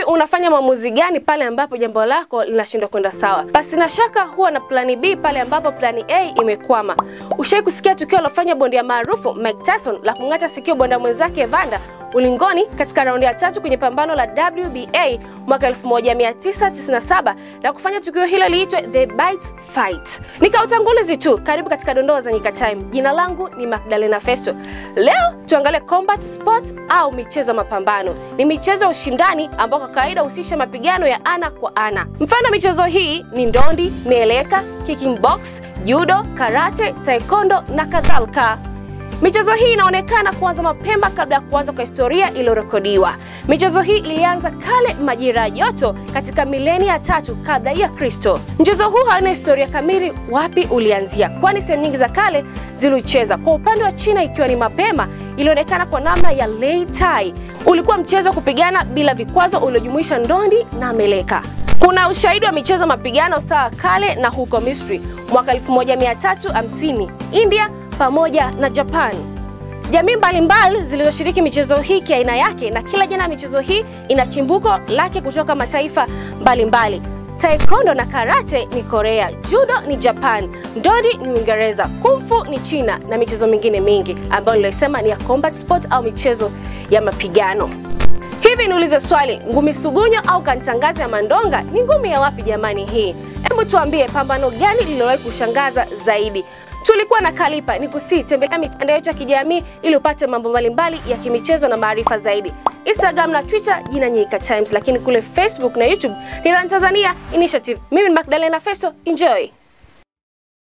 unafanya maamuzi gani pale ambapo jambo lako linashindwa kwenda sawa? Basi na shaka huwa na plani B pale ambapo plani A imekwama. Ushai kusikia tukio lofanya bondia maarufu Mike Tyson la kung'ata sikio bondia mwenzake Evander ulingoni katika raundi ya tatu kwenye pambano la WBA mwaka 1997 na kufanya tukio hilo liitwe The Bite Fight. Nikautangulizi tu, karibu katika dondoo za Nyika Time. Jina langu ni Magdalena Festo. Leo tuangalie combat sport au michezo ya mapambano. Ni michezo ya ushindani ambao kwa kawaida husisha mapigano ya ana kwa ana. Mfano michezo hii ni ndondi, mieleka, kicking box, judo, karate, taekwondo na kadhalika. Michezo hii inaonekana kuanza mapema kabla ya kuanza kwa historia iliyorekodiwa. Michezo hii ilianza kale majira ya joto katika milenia ya tatu kabla ya Kristo. Mchezo huu hauna historia kamili wapi ulianzia, kwani sehemu nyingi za kale zilicheza. Kwa upande wa China, ikiwa ni mapema, ilionekana kwa namna ya Lei Tai. Ulikuwa mchezo wa kupigana bila vikwazo uliojumuisha ndondi na meleka. Kuna ushahidi wa michezo mapigano sawa kale na huko Misri mwaka 1350 India pamoja na Japan. Jamii mbalimbali zilizoshiriki michezo hii kiaina yake, na kila jina ya michezo hii ina chimbuko lake kutoka mataifa mbalimbali. Taekwondo na karate ni Korea, judo ni Japan, ndondi ni Uingereza, kumfu ni China na michezo mingine mingi ambayo nilisema ni ya combat sport au michezo ya mapigano. Hivi niulize swali, ngumi sugunyo au kantangazi ya mandonga ni ngumi ya wapi jamani hii? Hebu tuambie pambano gani lililowahi kushangaza zaidi? Tulikuwa na Kalipa ni kusii, tembelea mitandao yetu ya kijamii ili upate mambo mbalimbali ya kimichezo na maarifa zaidi. Instagram na Twitter jina Nyika Times, lakini kule Facebook na YouTube ni Run Tanzania Initiative. Mimi ni Magdalena Festo, enjoy.